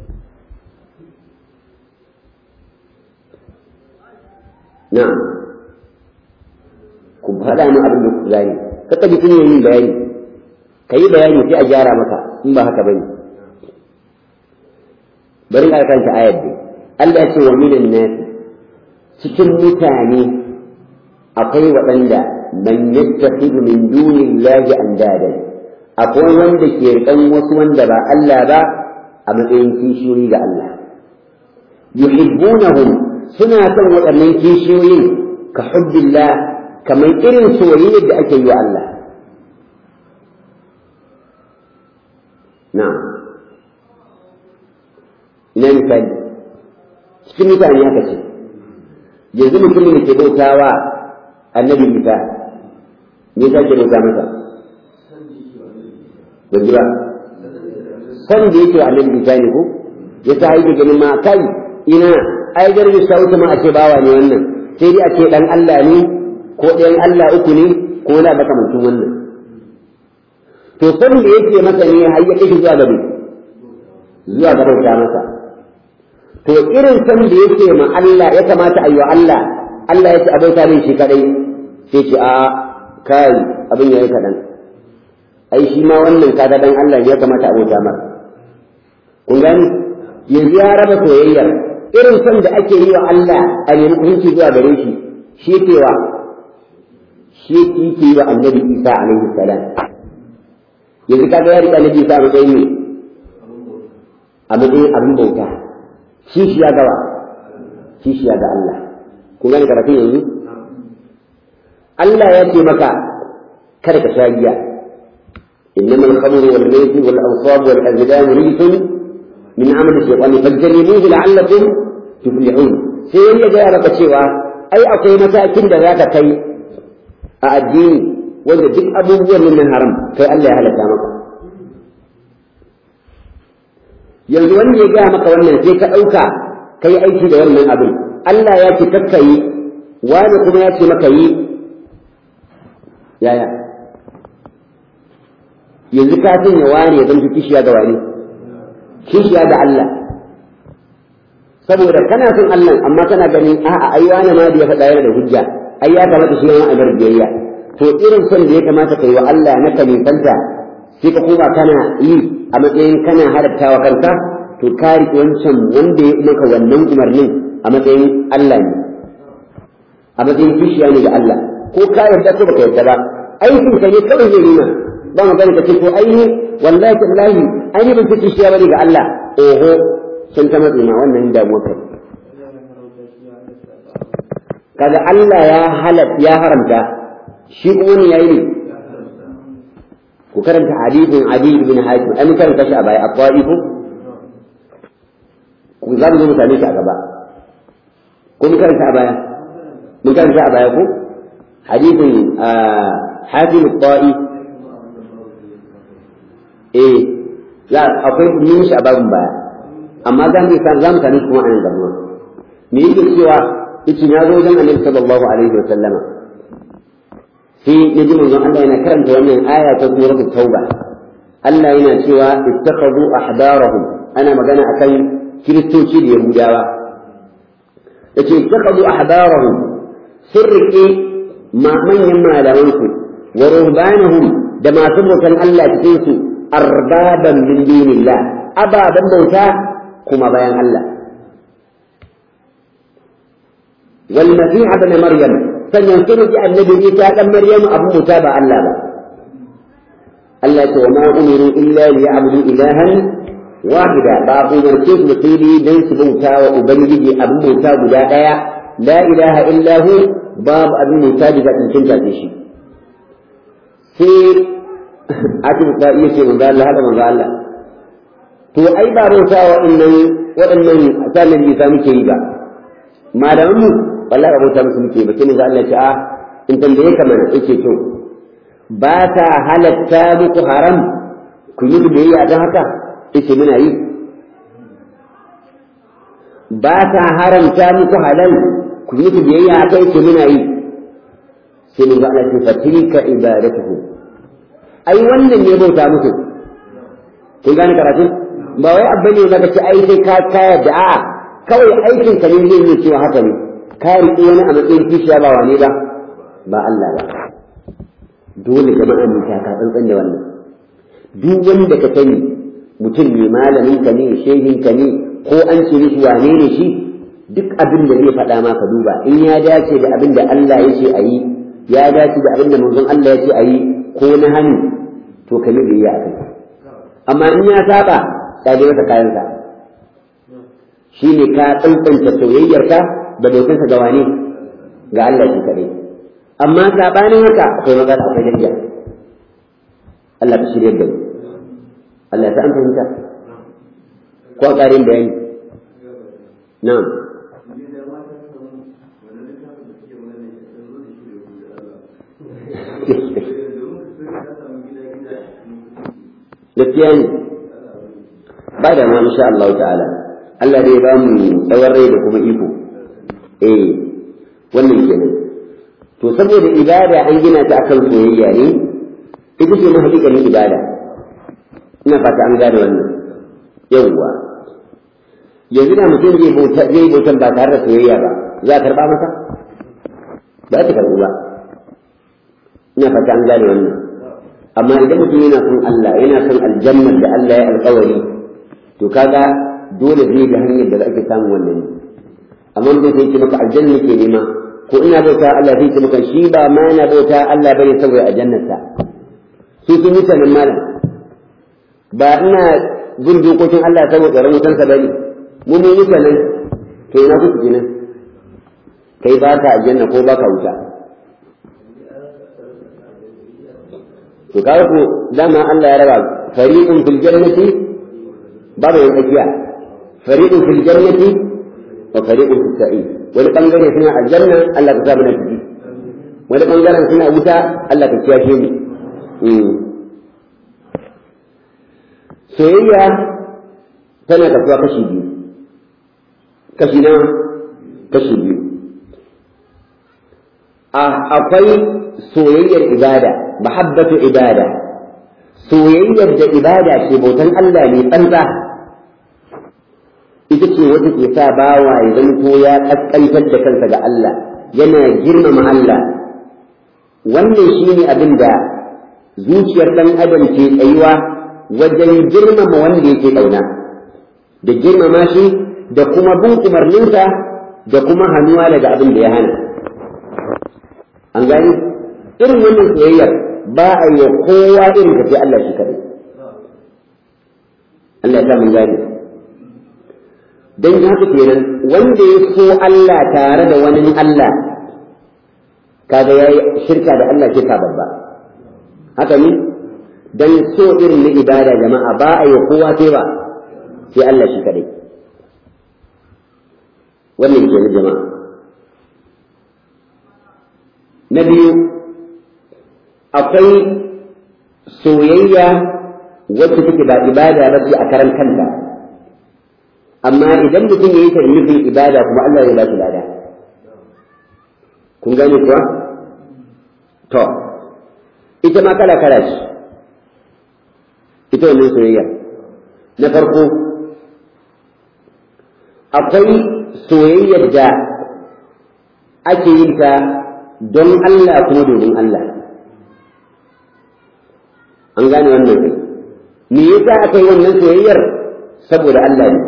Speaker 1: na'am ku faɗa mu abin da ku gane kaka ji kunya yin bayani ka yi bayani sai a gyara maka in ba haka bane bari ka kanta ayar dai Allah ya ce wa minan nas cikin mutane akwai waɗanda man yattakhidhu min dunillahi andadan akwai wanda ke rikan wasu wanda ba Allah ba a matsayin kishiyoyi ga Allah yuhibbunahum suna son waɗannan kishiyoyin ka hubbillah kamar irin soyayyar da ake yi wa Allah na'am ina misali cikin mutane haka ce yanzu mutumin da ke bautawa annabi isa me yasa ke bauta masa ba ji ba san da yake wa annabi isa ne ko ya ta haike ganin ma kai ina ai garbi sa wuta ma a ce bawa ne wannan sai dai a ce dan Allah ne ko ɗayan Allah uku ne ko na makamancin wannan to san da yake masa ne har ya kai zuwa gabe zuwa ga bauta masa to irin san da yake ma Allah ya kamata a yi wa Allah Allah ya ce a bauta min shi kadai sai ce a kai abin yayi kadan ai shi ma wannan kaga dan Allah ya kamata a bauta masa kun gani yanzu ya raba soyayyar irin san da ake yi wa Allah a nemi hukunci zuwa gare shi shi ke wa shi ke yi wa annabi Isa alaihi salam yanzu kaga ya rika annabi Isa a matsayin ne a matsayin abin bauta kishiya gawa kishiya ga Allah kun gane karatun yanzu Allah ya ce maka kada ka sha giya إنما الخمر والميت والأنصاب والأزلام رجس من عمل الشيطان فاجتنبوه لعلكم تفلحون sai ya gaya maka cewa ai akwai matakin da zaka kai a addini wanda duk abubuwan nan haram kai Allah ya halatta maka yanzu wanda ya gaya maka wannan sai ka ɗauka ka yi aiki da wannan abin Allah ya ce kakka yi wani kuma ya ce maka yi yaya yanzu ka sanya wani ya zanto kishiya ga wani kishiya ga Allah saboda kana son Allah amma kana ganin a'a ai wani ma da ya faɗa yana da hujja ai ya kamata shi ma a bar biyayya to irin son da ya kamata ka yi wa Allah na kalifanta sai ka koma kana yi a matsayin kana halattawa kanka to ka riƙe wancan wanda ya maka wannan umarnin a matsayin Allah ne a matsayin kishiya ne ga Allah ko ka yarda ko baka yarda ba aikin ka ne kawai zai nuna ba magana ka ce ko aini wallahi tallahi aini ban fi kishiya bane ga Allah oho sun ta matsi ma wannan damuwa kai kaga Allah ya halat ya haramta shi kuma ne yayi ne ku karanta hadithin Ali ibn Hatim ai mun karanta shi a baya aqwaifu ku za mu zo mu same shi a gaba ko mun karanta a baya mun karanta a baya ko hadithin Hatim al-Ta'i eh za akwai mun shi a babin baya amma za mu za mu same shi kuma a nan gaba me yake cewa yace na zo wajen Annabi sallallahu alaihi wa sallama sai ya ji manzon Allah yana karanta wannan aya ta suratul tauba Allah yana cewa ittakhadhu ahbarahum ana magana akan kiristoci da yahudawa yace ittakhadhu ahbarahum sirrike ma manyan malaman su wa ruhbanahum da masu bautan Allah cikin su arbaban min dinillah ababan bauta kuma bayan Allah wal masih ibn maryam sannan sun ji annabi Isa dan Maryamu abin muta ba Allah ba Allah ce wa ma umiru illa li ya'budu ilahan wahida ba umarce su da sai dai dan su bauta wa ubangiji abin bauta guda daya la ilaha illa hu babu abin bauta da cancanta da shi sai ake ta iya ce manzo Allah hada manzo Allah to ai ba bauta wa waɗannan waɗannan sanin Isa muke yi ba malaman mu wallahi abota musu muke ba sai za Allah ya ce a in tambaye ka mana yake to ba ta halatta muku haram ku yi biyayya don haka yake muna yi ba ta haramta muku halal ku yi biyayya haka yake muna yi sai mun ga Allah ce fatilka ibadatuhu ai wannan ne bauta musu kun gane karatu ba wai abba ne zaka ce ai sai ka kaya da a'a kawai aikin ka ne zai yi cewa haka ne ka riƙe wani a matsayin kishiya ba wane ba ba Allah ba dole jama'a mu ta tsantsan da wannan duk wanda ka sani mutum ne malamin ka ne shehin ka ne ko an ce mishi wane ne shi duk abin da zai faɗa ma ka duba in ya dace da abin da Allah ya ce a yi ya dace da abin da manzon Allah ya ce a yi ko na hannu to ka yi a kai amma in ya saba ka je masa kayansa shine ka tsantsanta soyayyarka da bautanka ga wani ga Allah shi kaɗai amma saɓanin haka akwai matsala akwai danja Allah ta shirya da mu Allah ta an fahimta ko a ƙarin bayani na'am gaskiya ne ba da ma insha Allah ta'ala Allah zai ba mu tsawon rai da kuma iko eh wannan kenan to saboda ibada an gina ta akan soyayya ne ita ce mahaƙiƙanin ibada ina fata an gane wannan yawwa yanzu da mutum zai bauta zai bautan ba tare da soyayya ba za a karba masa ba ta karbu ba ina fata an gane wannan amma idan mutum yana son Allah yana son aljannar da Allah ya alƙawari to kaga dole zai ga hanyar da ake samun wannan amma da sai ce maka aljanna ke nema ko ina bauta Allah sai ce maka shi ba ma yana bauta Allah bane saboda aljannarsa su sun yi sanin malam ba ina bin dokokin Allah saboda tsaron wutansa bane mu mun yi sanin to ina kuke kenan kai ba ka aljanna ko ba ka wuta to kaga ko dama Allah ya raba fariqun fil jannati babu yin tsakiya fariqun fil jannati wa fariqun fis sa'id wani bangare suna aljanna Allah ka sa mana ciki wani bangaren suna wuta Allah ka kiyashe mu soyayya tana kasuwa kashi biyu kashi na kashi biyu akwai soyayyar ibada mahabbatu ibada soyayyar da ibada ce bautan Allah ne tsantsa ita ce wata ke sa bawa ya zanto ya kaskantar da kansa ga Allah yana girmama Allah wannan shine abin da zuciyar ɗan adam ke tsayuwa wajen girmama wanda yake ƙauna da girmama shi da kuma bin umarninsa da kuma hannuwa daga abin da ya hana an gani irin wannan soyayyar ba a yi kowa irin ka sai Allah shi kaɗai Allah ya sa mun gane don haka kenan wanda ya so Allah tare da wani Allah kaga ya yi shirka da Allah ke sa babba haka ne don so irin na ibada jama'a ba a yi kowa sai ba sai Allah shi kaɗai wannan kenan jama'a na biyu akwai soyayya wacce take ba ibada ba ce a karan kanta amma idan mutum ya yi ta nufin ibada kuma Allah ya ba shi lada kun gane kuwa to ita ma kala kala ce ita wannan soyayya na farko akwai soyayyar da ake yin ta don Allah kuma domin Allah an gane wannan kai me yasa aka yi wannan soyayyar saboda Allah ne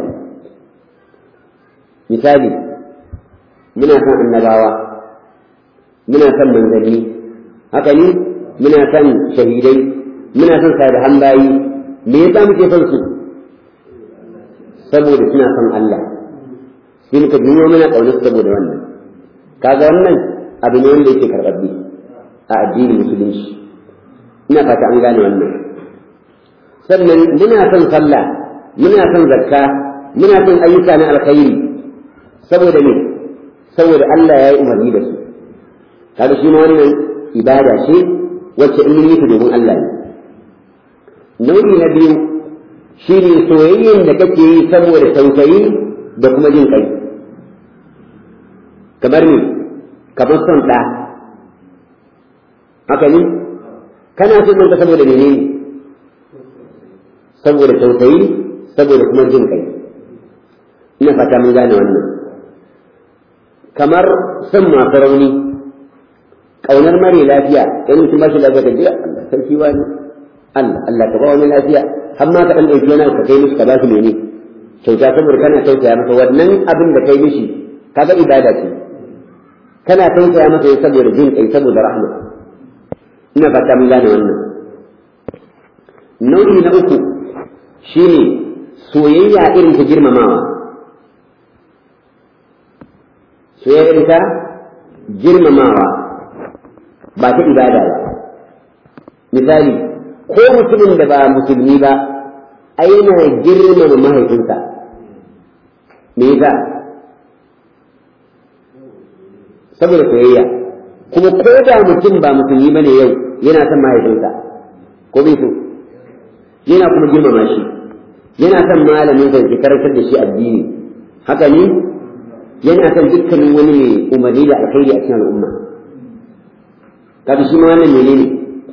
Speaker 1: misali muna son annabawa muna son manzanni haka ne muna son shahidai muna son salihan bayi me yasa muke son su saboda suna son Allah sai muka biyo mana ƙaunar saboda wannan kaga wannan abu ne wanda yake karɓaɓɓe a addinin musulunci ina fata an gane wannan sannan muna son sallah muna son zakka muna son ayyuka na alkhairi saboda ne saboda Allah ya yi umarni da su kaga shi ma wannan ibada ce wacce in yi ta domin Allah ne nau'i na biyu shine soyayyen da kake yi saboda tausayi da kuma jin kai kamar ne kamar son ɗa haka ne kana son ɗanka saboda menene saboda tausayi saboda kuma jin kai ina fata mun gane wannan kamar son masu rauni ƙaunar mare lafiya in mutum ba shi lafiya ka jira Allah sarki wani Allah Allah ka ba wani lafiya har ma ka ɗan ɗauki wani ka kai mishi ka ba shi mene kyauta saboda kana tausaya masa wannan abin da kai mishi kaga ibada ce kana tausaya masa ya saboda jin kai saboda rahma ina fata mun gane wannan nau'i na uku shine soyayya irin ta girmamawa soyayya ta girmamawa ba ta ibada ba misali ko mutumin da ba musulmi ba ai yana girmama mahaifinsa me yasa saboda soyayya kuma ko da mutum ba musulmi bane yau yana son mahaifinsa ko bai so yana kuma girmama shi yana son malamin sa ke karantar da shi addini haka ne yana son dukkanin wani mai umarni da alkhairi a cikin al'umma kaga shi ma wannan menene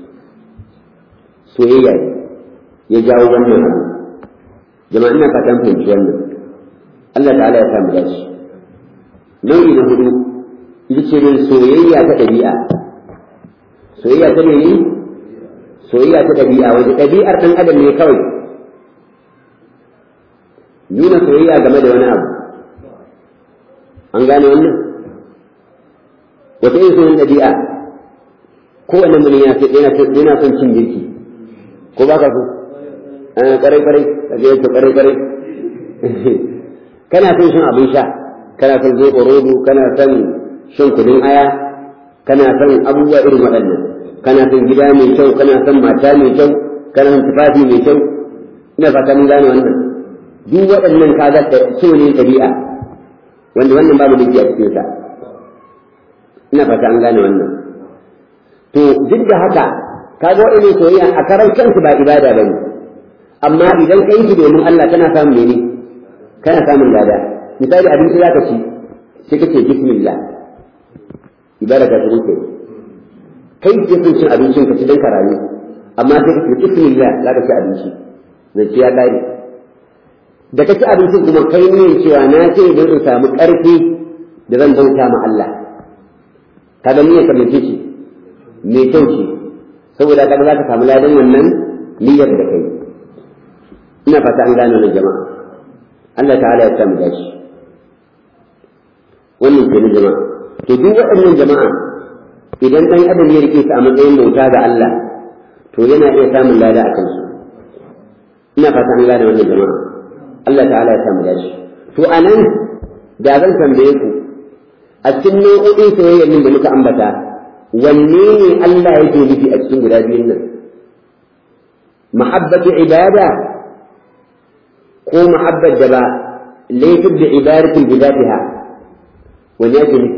Speaker 1: soyayya ne ya jawo wannan abu jama'a ina fatan fahimci wannan Allah ta'ala ya samu dace nau'i na hudu ita ce min soyayya ta ɗabi'a soyayya ta ne soyayya ta ɗabi'a wanda ɗabi'ar ɗan adam ne kawai nuna soyayya game da wani abu an gane wannan wata yin soyayya ɗabi'a kowane mun yana son cin girki ko ba ka so ƙarai ƙarai ka ga yadda ƙarai ƙarai kana son shan abin sha kana son zoɓo rodo kana son shan kudin aya kana son abubuwa irin waɗannan kana son gida mai kyau kana son mata mai kyau kana son tufafi mai kyau ina fata mun gane wannan duk waɗannan kaga so ne ɗabi'a wanda wannan babu da a cikin sa ina fata an gane wannan to duk da haka kaga waɗannan soyayya a karan kansu ba ibada ba ne amma idan ka yi shi domin Allah kana samun mene kana samun lada misali abinci za ka ci sai ka ce bismillah ibada ta shirin ke kai ke son cin abincin ka ci don ka rayu amma sai ka ce bismillah za ka ci abinci zai ci ya ƙare da ka ci abincin kuma kai ne cewa na ce don in samu ƙarfi da zan bauta ma Allah kaga niyyar ka mai ce mai kyau ce saboda kaga za ka samu ladan wannan niyyar da kai ina fata an gane wannan jama'a Allah ta'ala ya samu dashi wannan ke jama'a to duk waɗannan jama'a idan ɗan adam ya rike su a matsayin bauta ga Allah to yana iya samun lada a kansu ina fata an gane wannan jama'a Allah ta'ala ya samu dashi to anan da zan tambaye ku a cikin nau'o'in soyayyar nan da muka ambata wanne ne Allah yake nufi a cikin guda biyun nan mahabbatu ibada ko mahabbar da ba laifin da ibadatin bi zatiha wani ake nufi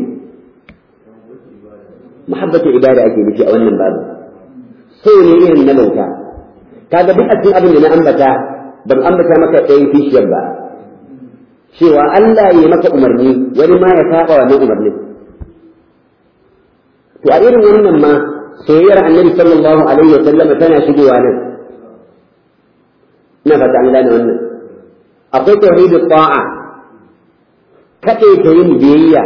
Speaker 1: mahabbatu ibada ake nufi a wannan babu so ne irin na bauta kaga duk a cikin abin da na ambata ban ambata maka ɗayan kishiyar ba cewa Allah ya maka umarni wani ma ya saba wannan umarnin to a irin wannan ma soyayyar annabi sallallahu alaihi wa sallam tana shigowa nan ina fata an gane wannan akwai tauhidu ta'a kaɗai ta yin biyayya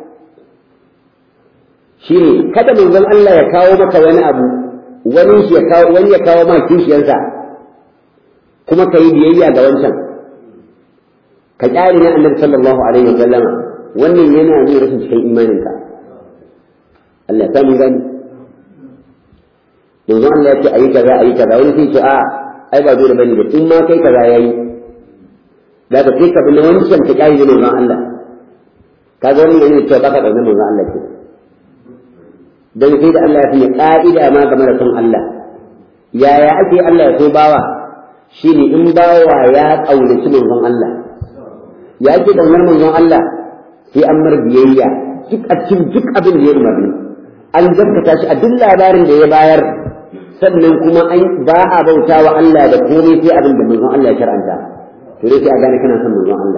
Speaker 1: shine kada manzon Allah ya kawo maka wani abu wani shi ya kawo wani ya kawo ma kishiyarsa kuma ka yi biyayya ga wancan ka kyale na annabi sallallahu alaihi wa sallama wannan yana nuna rashin cikin imaninka Allah ta mun gani manzon Allah ya ce ayi kaza ayi kaza wani sai ce a ai ba dole bane ba in ma kai kaza yayi da ka sai ka bi na wancan ka kyale da manzon Allah kaga wannan yana cewa baka da manzon Allah ke dan sai da Allah ya fi ka'ida ma game da son Allah yaya ake Allah ya so bawa shine in bawa ya kaunaci manzon Allah ya ake kaunar manzon Allah sai an mar biyayya duk a cikin duk abin da ya umarni an gaskata shi a duk labarin da ya bayar sannan kuma an ba a bauta wa Allah da komai sai abin da manzon Allah ya shar'anta to dai sai a gane kana son manzon Allah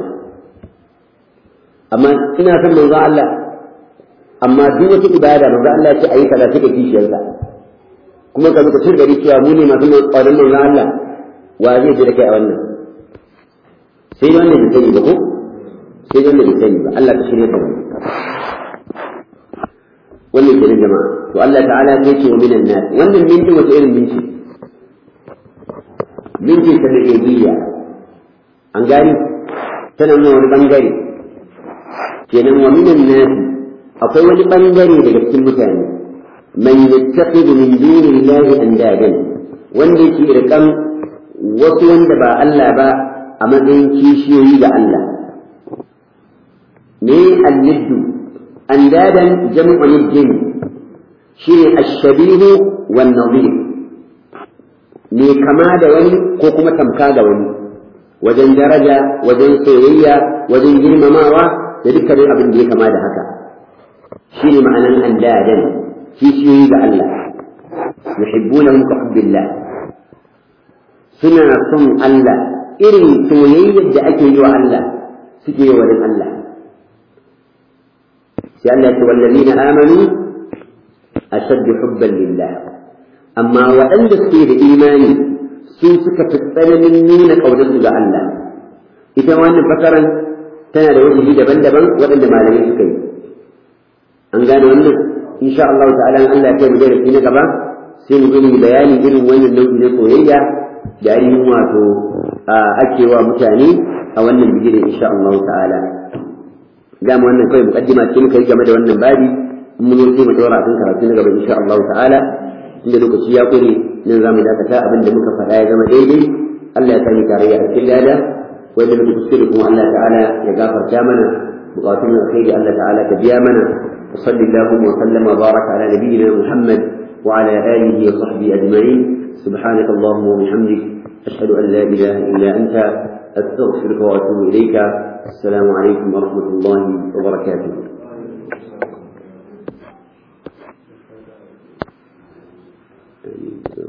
Speaker 1: amma ina son manzon Allah amma duk wata ibada manzon Allah ya ce ayi kaza take kishiyarsa kuma ka zuka gari cewa mu ne masu ƙwarin manzon Allah wa zai ji da kai a wannan sai da wanda bai sani ba ko sai da wanda bai sani ba Allah ka shirya da mu wannan ke jama'a to Allah ta'ala ya ce wa minan nas wannan minti wata irin minti minti ta da ibiya an gani tana nuna wani bangare kenan wa minan nas akwai wani bangare daga cikin mutane man yattaqidu min dunillahi andadan wanda yake rikan wasu wanda ba Allah ba a matsayin kishiyoyi ga Allah me al-niddu andadan jam'u niddin shine ash-shabihu wan nadhir me kama da wani ko kuma tamka da wani wajen daraja wajen soyayya wajen girmamawa da dukkanin abin da ya kama da haka shine ma'anan andadan kishiyoyi ga Allah yuhibbunahum ka hubbillah suna son Allah irin soyayyar da ake yi wa Allah suke yi wa Allah sai Allah ya ce wallazina amanu ashaddu hubban lillah amma waɗanda suke da imani sun suka fi tsananin nuna ƙaunarsu ga Allah ita wannan fasaran tana da wajibi daban-daban waɗanda malamai suka yi an gane wannan insha Allah ta'ala Allah ya kai mu darasi na gaba sai mu gani bayani irin wannan nau'i na soyayya da ainihin wato ake wa mutane a wannan bigiren insha Allah ta'ala dama wannan kawai mukaddima ce muka yi game da wannan babi mun yi mu dora kan karatu na gaba insha Allah ta'ala inda lokaci ya kure nan zamu dakata abin da muka faɗa ya zama daidai Allah ya sani tarayya a cikin lada wanda muka kuskure kuma Allah ta'ala ya gafarta mana bukatun alkhairi Allah ta'ala ka biya mana وصلى اللهم وسلم وبارك على نبينا محمد وعلى آله وصحبه أجمعين سبحانك اللهم وبحمدك أشهد أن لا إله إلا أنت أستغفرك وأتوب إليك السلام عليكم ورحمة الله وبركاته